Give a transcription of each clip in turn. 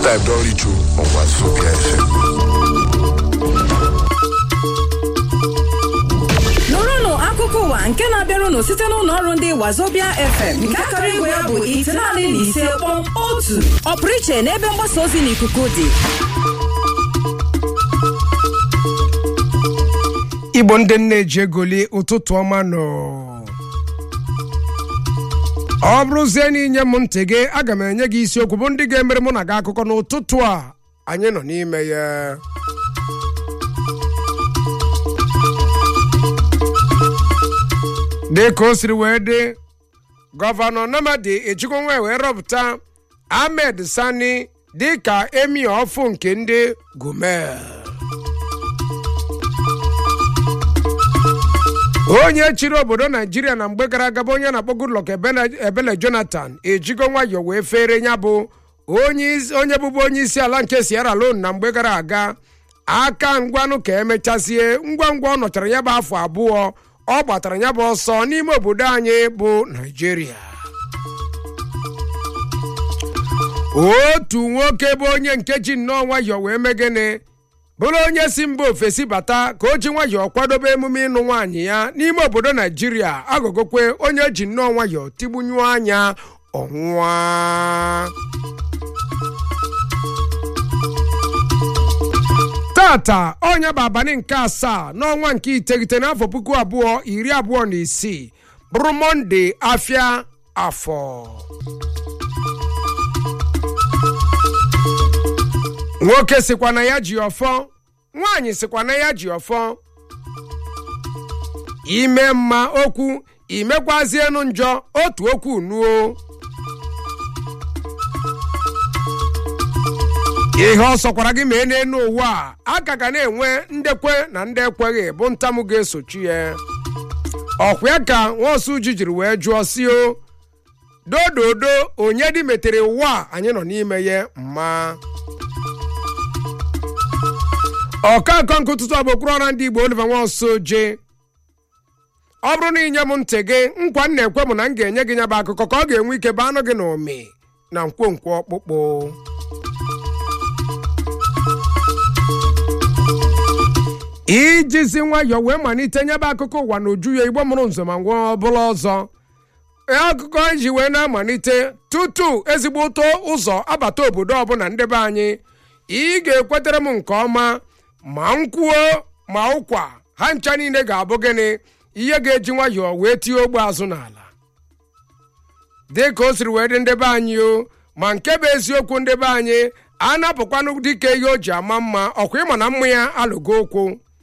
time don reach o on Wazobia FM. nụrụnụ akụkọ ụwa nke na-abịarụnụ site n'ụlọ ọrụ ndị wazobia fm nke akara igwe ya bụ itenaanị na ise kpọm otu ọpụrụ iche n'ebe mgbasa ozi n'ikuku dị igbo ndị nne ji egoli ụtụtụ ọma nọ ọ bụrụzie na inye m ntị gị aga m enye gị isiokwu bụ ndị ga-emere mụ na gị akụkọ n'ụtụtụ a anyị nọ n'ime ya dị ka o siri wee dị gọvanọ namadi ejikọnwa wee rọpụta ahmed sani dị ka emi ọfụ nke ndị gumel onye chịrị obodo naijiria na mgbe gara aga bụ onye na-akpọ goodluck ebele ebele jonathan ejigo nwayọ wee fere ya bụ onye isi- onye bụbu onye isi ala nke sierra leone na mgbe gara aga aka ngwanụ ka emechasie ngwa ngwa ọ nọchara ya bụ afọ abụọ ọ gbatara ya bụ ọsọ n'ime obodo anyị bụ naijiria otu nwoke bụ onye nke ji nnọọ nwayọọ wee megene bụrụ onye si mba ofesi bata ka o ji nwayọọ kwadobe emume ịnụ nwaanyị ya n'ime obodo naijiria agụgokwe onye ji nnọọ nwayọọ tigbunyuo anya ọnwụa tata ọnya bụ abalị nke asaa n'ọnwa nke iteghete n'afọ puku abụọ iri abụọ na isii bụrụ mọnde afịa afọ nwoke sịkwa na ya ji ọfọ nwaanyị sịkwa na ya ji ọfọ ime mma okwu imekwazienu njọ otu okwu nuo ihe ọ sọkwara gị mee n'elu ụwa a aka ga na-enwe ndekwe na ndị ekweghị bụ ntamụ ga-esochi ya ọkwa ya ka nwaosu ji jiri wee jụọ si o dododo onye dị metere ụwa a anyị nọ n'ime ya mma ọka akọ nke ụtụtụ a bụ okpuru ọra ndị igbo oliver nwaosu je ọ bụrụ na inye m ntị gị nkwa m na-ekwe m na m ga-enye gị nya bụ akụkọ ka ọ ga-enwe ike bụ anụ gị na ụmị na nkwonkwo ọkpụkpụ ijizi nwayọọ wee malite nyebe akụkọ ụwa na uju ya igbo mụrụ nzọ ma ngwa ọbụla ọzọ akụkọ iji wee na-amalite tutu ezigbo ụtọ ụzọ abata obodo ọbụla ndebe anyị ị ga-ekwetere m nke ọma ma nkwuo ma ụkwa ha ncha niile ga-abụ gịnị ihe ga-eji nwayọọ wee tie ogbe azụ n'ala dị ka o siri wee dị ndebe anyị o ma nke bụ eziokwu ndebe anyị a napụkwanụ dịka ihe o ji ama mma ọkwa ịma na mma ya alụgo okwu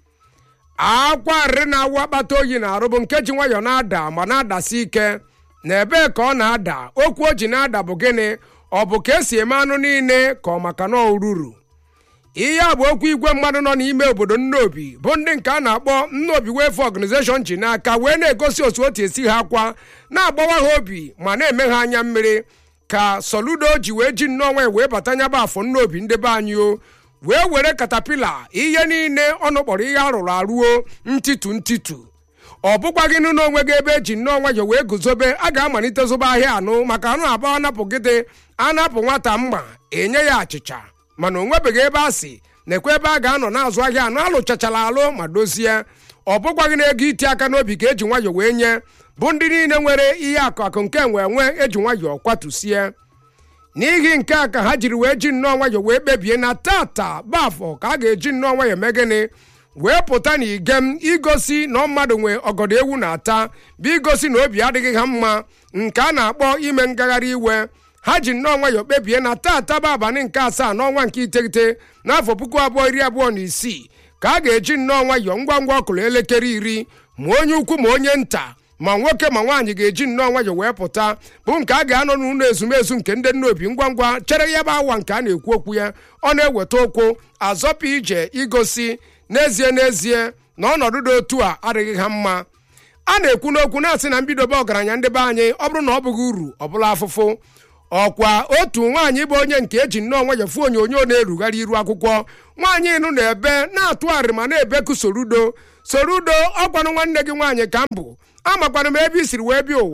akwa arịrị na-awụ akpata oyi na-arụ bụ nke ji nwayọọ na-ada ma na-adasi ike na ebee ka ọ na-ada okwu o ji na-ada bụ gịnị ọ bụ ka esi eme anụ niile ka ọ maka na ururu ihe a bụ okwu igwe mmadụ nọ n'ime obodo nnobi bụ ndị nke a na-akpọ nnobi wefe organization ji n'aka wee na-egosi otu otu esi ha akwa na-agbawa ha obi ma na-eme ha anya mmiri ka soludo ji wee ji nnọọ nwe wee bata nyaba afọ nnobi ndebe anyị o wee were katapila ihe niile ọnụ kpọrọ ihe arụrụ arụo ntitu ntitu ọ bụkwa gị nụ n'onwe gị ebe eji nnọọ nwayọ wee guzobe a ga-amalite zụba ahịa anụ maka anụ abụọ anapụ gịdị anapụ nwata mma enye ya achịcha mana o nwebeghị ebe a si nekwa ebe a ga-anọ na-azụ ahịa anụ alụchachara alụ ma dozie ọ bụkwa gị na-ego iti aka n'obi ka eji nwayọ wee nye bụ ndị niile nwere ihe akụ akụ nke enwe enwe eji nwayọ kwatusie n'ihi nke a ka ha jiri wee ji nnọọ nwayọ wee kpebie na tata bafọ ka a ga-eji nnọọ nwayọ mee gịnị wee pụta na igem igosi na mmadụ nwee ọgọdọ ewu na-ata bụ igosi na obi adịghị ha mma nke a na-akpọ ime ngagharị iwe ha ji nnọọ nwayọ kpebie na tata bụ abalị nke asaa n'ọnwa nke iteghete n'afọ puku abụọ iri abụọ na isii ka a ga-eji nnọọ nwayọ ngwa ngwa ọkụrụ elekere iri ma onye ukwu ma onye nta ma nwoke ma nwaanyị ga-eji nnọọ nwayọ wee pụta bụ nke a ga-anọ n'ụlọ ezumezu nke ndị nnobi ngwa ngwa chere ya bụ awa nke a na-ekwu okwu ya ọ na-eweta okwu azọpụ ije igosi n'ezie n'ezie na ọnọdụ dị otu a adịghị ha mma a na-ekwu n'okwu na-asị na mbidobe ọgaranya ndị be anyị ọ bụrụ na ọ bụghị uru ọ bụla afụfụ ọkwa otu nwaanyị bụ onye nke eji nnọọ nwayọ fụ onyonyo na-erugharị iru akwụkwọ nwaanyị nụ na-ebe na-atụgharị ma na-ebeku sorudo sorudo ọkwanụ nwanne gị nwaanyị ka m bụ amakwanụ m ebe i siri wee bịa ụwa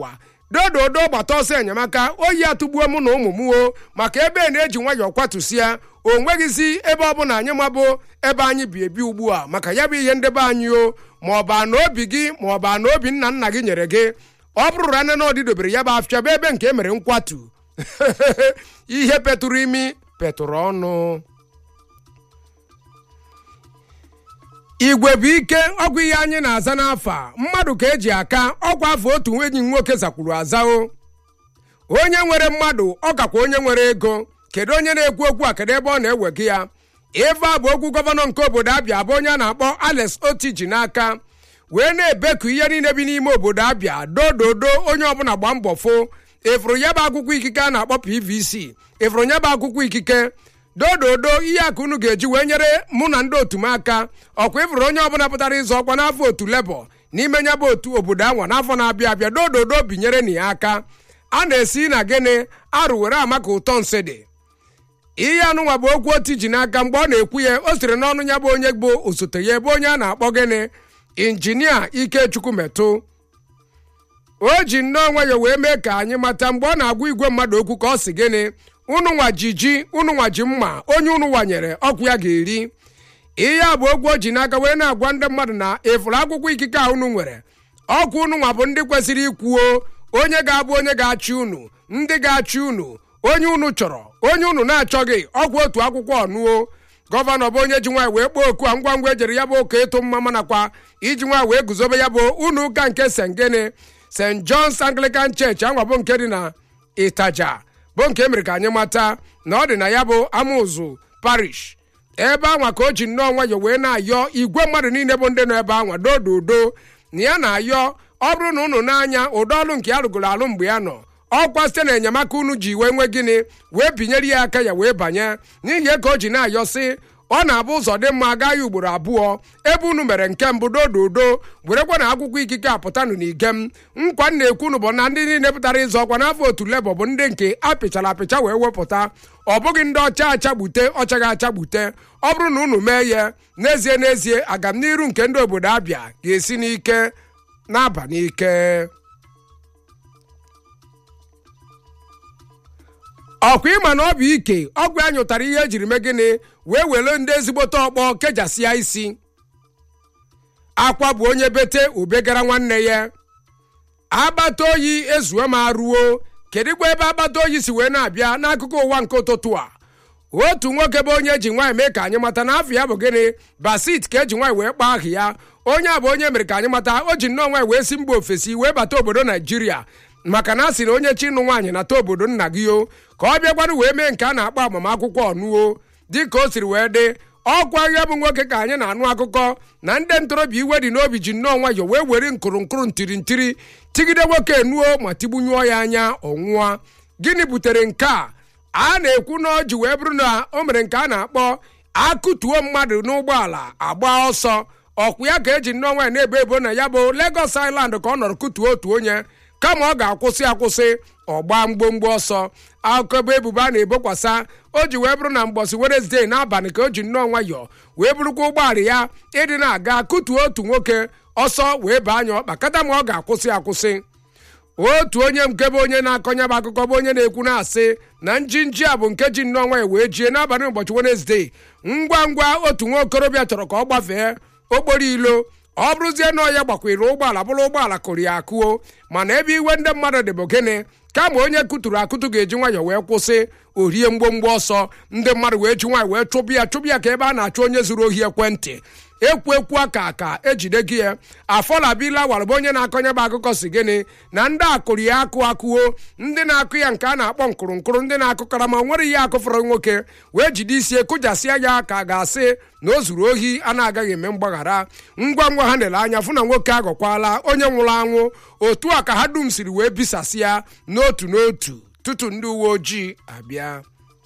dododo gbata ọsọ enyemaka oyi atụgbuo mụ na ụmụ m o maka ebe na-eji nwayọọ kwatụsịa o nweghịzi ebe ọbụla anyị mabụ ebe anyị bi ebi ugbu a maka ya bụ ihe ndebe anyị o ma ọ bụ ana obi gị ma ọ bụ ana obi nna nna gị nyere gị ọ bụrụrụ anya na ọdị dobere ya bụ afịa bụ ebe nke e mere nkwatu ihe petụrụ imi petụrụ ọnụ igwe bụ ike ọgwụ ihe anyị na-aza n'afa mmadụ ka eji aka ọgwụ afọ otu enyi nwoke zakwuru azao onye nwere mmadụ ọ kakwa onye nwere ego kedu onye na-ekwu okwu a kedu ebe ọ na-ewega ya ife a bụ okwu gọvanọ nke obodo abịa bụ onye a na-akpọ alex oti ji n'aka wee na-ebeku ihe niile bi n'ime obodo abịa dododo onye ọbụla gba mbọ fụ ịfụrụ ya bụ akwụkwọ ikike a na-akpọ pvc ịfụrụ ya bụ akwụkwọ ikike dododo ihe aka unu ga-eji wee nyere mụ na ndị otu m aka ọkwa ịfụrụ onye ọbụla pụtara ịzọ ọkwa n'afọ otu lebọ n'ime ya bụ otu obodo anwa n'afọ na-abịa abịa dododo binyere na ya aka a na-esi na gịnị arụ were ama ka ụtọ nsị dị ihe anụnwa bụ okwu otu ji n'aka mgbe ọ na-ekwu ya o siri n'ọnụ ya bụ onye bụ osote ya ebe onye a na-akpọ gịnị injinia ikechukwu metụ o ji nnọọ nwayọ wee mee ka anyị mata mgbe ọ na-agwa igwe mmadụ okwu ka ọ si gịnị unu nwa ji ji unu nwa ji mma onye unu wanyere ọkụ ya ga-eri ihe a bụ okwu o ji n'aka wee na-agwa ndị mmadụ na ịfụrụ akwụkwọ ikike a unu nwere ọkụ unu nwa bụ ndị kwesịrị ikwuo onye ga-abụ onye ga-achị unu ndị ga-achị unu onye unu chọrọ onye unu na-achọghị ọkwa otu akwụkwọ ọnụo gọvanọ bụ onye ji nwaanyị wee kpọọ oku a ngwa ngwa ejere ya bụ ụka ịtụ mma manakwa iji nwaanyị wee guzobe ya bụ ụlọ ụka nke st gịnị st john's anglican church anwa bụ nke dị na ịtaja bụ nke emere ka anyị mata na ọ dị na ya bụ amụzụ parish ebe anwa ka o ji nnọọ nwayọ wee na-ayọ igwe mmadụ niile bụ ndị nọ ebe anwa dododo na ya na-ayọ ọ bụrụ na unu n'anya ụdọ ọrụ nke ya rụgoro alụ mgbe ya nọ ọkwa site na enyemaka unu ji wee nwee gịnị wee binyere ya aka ya wee banye n'ihi ka o ji na-ayọ sị ọ na-abụ ụzọ dị mma agaghị ugboro abụọ ebe unu mere nke mbụ dododo werekwa na akwụkwọ ikike apụtanụ n'igem nkwa m na-ekwu unu bụ na ndị niile pụtara ịzọ ọkwa n'afọ otu lebọ bụ ndị nke apịchara apịcha wee wepụta ọ bụghị ndị ọcha achagbute ọchaghị achagbute ọ bụrụ na unu mee ya n'ezie n'ezie agamniru nke ndị obodo abịa ga-esi n'ike na-aba n'ike ọkwa ịma na ọ bụ ike ọgwụ ya nyụtara ihe ejiri mee gịnị wee were ndị ezigbote ọkpọ kejasịa isi akwa bụ onye bete ubegara nwanne ya agbata oyi ezuo ma ruo kedụkwa ebe agbata oyi si wee na-abịa n'akụkụ ụwa nke ụtụtụ a otu nwoke bụ onye eji nwaanyị mee ka anyị mata na afọ ya bụ gịnị basit ka eji nwaanyị wee kpaa aha ya onye a bụ onye mere ka anyị mata o ji nnọọ nwaanyị wee si mba ofesi wee bata obodo naijiria maka na a sị na onye chi ịnụ nwaanyị nata obodo nna gị o ka ọ bịakwanụ wee mee nke a na-akpọ agbamakwụkwọ ọnụo dịka o siri wee dị ọkwa ya bụ nwoke ka anyị na-anụ akụkọ na ndị ntorobịa iwe dị n'obi ji nnọọ nwayọ wee were nkụrụnkụrụ ntiri ntiri tigide nwoke enuo ma tigbunyụọ ya anya ọnwụọ gịnị butere nke a a na-ekwu na ọ ji wee bụrụ na o mere nke a na-akpọ akụtuo mmadụ n'ụgbọala agba ọsọ ọkwụ ya ka eji nnọọ nwaanyị na-ebo ebo na ya bụ Lagos Island ka ọ nọrọ kụtuo otu onye kama ọ ga-akwụsị akwụsị ọgba mgbomgbo ọsọ akụkọ bụ ebubo a na-ebokwasa o ji wee bụrụ na mgbọsị Wednesday n'abalị ka o ji nnọọ nwayọọ wee bụrụkwa ụgbọala ya ịdị na-aga kụtuo otu nwoke ọsọ wee baa anya ọkpa kata ma ọ ga-akwụsị akwụsị otu onye nke bụ onye na-akọnya bụ akụkọ bụ onye na-ekwu na-asị na njinji a bụ nke ji nnọọ nwanyị wee jie n'abalị ụbọchị Wednesday ngwa ngwa otu nwa okorobịa chọrọ ka ọ gbafee okporo ilo ọ bụrụzie na ọya gbakwere ụgbọala bụrụ ụgbọala kụrụ ya akụo mana ebe iwe ndị mmadụ dị bụ gịnị kama onye kụturu akụtụ ga-eji nwayọọ wee kwụsị orie mgbomgbo ọsọ ndị mmadụ wee ji nwaanyị wee chụbụ ya chụbụ ya ka ebe a na-achụ onye zuru ohi ekwentị ekwu ekwu aka ka ejide gị ya afọlabila warụba onye na-akọnye bụ akụkọ si gịnị na ndị akụrụ ya akụ akụo ndị na-akụ ya nke a na-akpọ nkụrụnkụrụ ndị na-akụkara ma nwere ihe akụfọrọ nwoke wee jide isi kụjasịa ya ka a ga-asị na o zuru ohi a na-agaghị eme mgbaghara ngwa ngwa ha lere anya fụ na nwoke aghọkwala onye nwụrụ anwụ otu a ka ha dum siri wee bisasịa n'otu n'otu tutu ndị uwe ojii abịa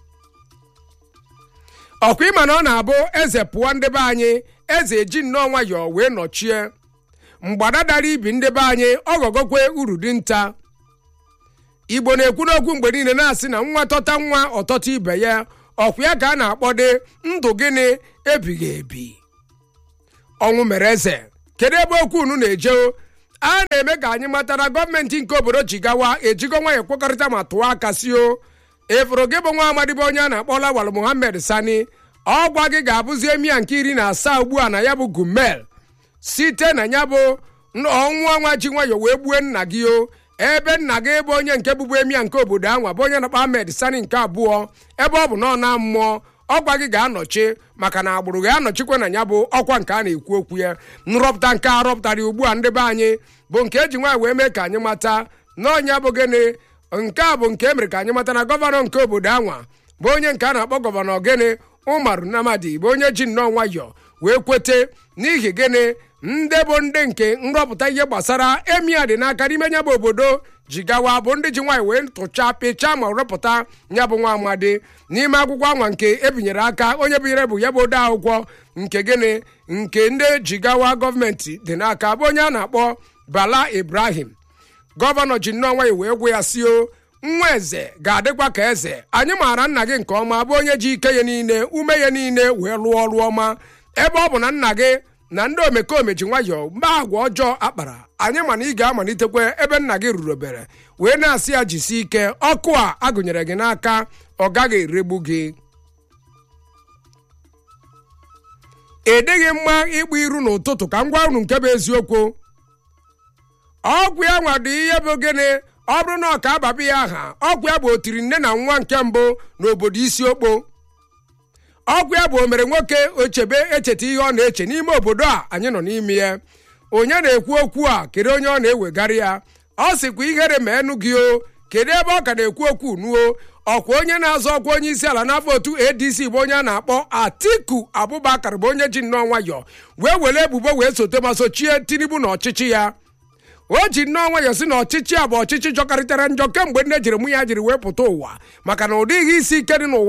ọkwa ịma na ọ na-abụ eze pụọ ndị be anyị eze eji nnọọ nwayọọ wee nọchie mgbada dara ibi ndị be anyị ọghọgokwe uru dị nta igbo na-ekwu n'okwu mgbe niile na-asị na nwa tọta nwa ọtọta ibe ya ọkwa ya ka a na-akpọde ndụ gịnị ebighị ebi ọnwụ mere eze kedu ebe okwu unu na-eje a na-eme ka anyị mata na gọọmenti nke obodo jigawa ejigo nwayọ kwekọrịta ma tụọ aka si o efuru gị bụ nwa amadi bụ onye a na-akpọ lawal muhammed sani ọgwa gị ga-abụzi emia nke iri na asaa ugbu a na ya bụ gumel site na ya bụ ọnwụ ọnwa ji nwayọ wee gbue nna gị o ebe nna gị bụ onye nke bụbu emia nke obodo anwa bụ onye na-akpọ ahmed sani nke abụọ ebe ọ bụ na ọ na mmụọ ọgwa gị ga-anọchi maka na agbụrụ ga-anọchikwa na ya bụ ọkwa nke a na-ekwu okwu ya nrọpụta nke a rọpụtara ugbu a ndị be anyị bụ nke eji nwaanyị wee mee ka anyị mata na ọnya bụ gịnị nke a bụ nke emere ka anyị mata na gọvanọ nke obodo anwa bụ onye nke a na-akpọ gọvanọ gịnị ụmarụ namadi bụ onye ji nnọọ nwayọọ wee kwete n'ihi gịnị ndị bụ ndị nke nrọpụta ihe gbasara emia dị n'aka n'ime nya bụ obodo jigawa bụ ndị ji nwaanyị wee tụchaa pịchaa ma rụpụta ya bụ nwa amadi n'ime akwụkwọ anwa nke ebinyere aka onye binyere bụ ya bụ ode akwụkwọ nke gịnị nke ndị jigawa gọọmenti dị n'aka bụ onye a na-akpọ bala ibrahim gọvanọ ji nnọọ nwayọ wee gwa ya si o nwa eze ga-adịkwa ka eze anyị maara nna gị nke ọma bụ onye ji ike ya niile ume ya niile wee lụọ ọrụ ọma ebe ọ bụ na nna gị na ndị omekome ji nwayọọ mgbe agwa ọjọọ akpara anyị ma na ị ga-amalitekwa ebe nna gị rurobere wee na-asị ya jisie ike ọkụ a agụnyere gị n'aka ọ gaghị eregbu gị ịdịghị mma ịgba iru n'ụtụtụ ka m gwa unu nke bụ eziokwu ọgwụ ya nwa dị ihe bụ gịnị ọ bụrụ na ọ ka ababi ya aha ọgwụ ya bụ otiri nne na nwa nke mbụ n'obodo isi okpo ọgwụ ya bụ o mere nwoke ochebe echeta ihe ọ na-eche n'ime obodo a anyị nọ n'ime ya onye na-ekwu okwu a kedu onye ọ na-ewegara ya ọ sịkwa ihere ma enu gị o kedu ebe ọ ka na-ekwu okwu nuo ọkwa onye na-azọ ọkwa onye isi ala n'afọ otu adc bụ onye a na-akpọ atiku abubakar bụ onye ji nnọọ nwayọ wee were ebubo wee sote ma sochie tinubu na ọchịchị ya o ji nnọọ nwayọ si na ọchịchị a bụ ọchịchị jọkarịtara njọ kemgbe nne jiri mụ ya jiri wee pụta ụwa maka na ụdị ihe isi ike dị n'ụwa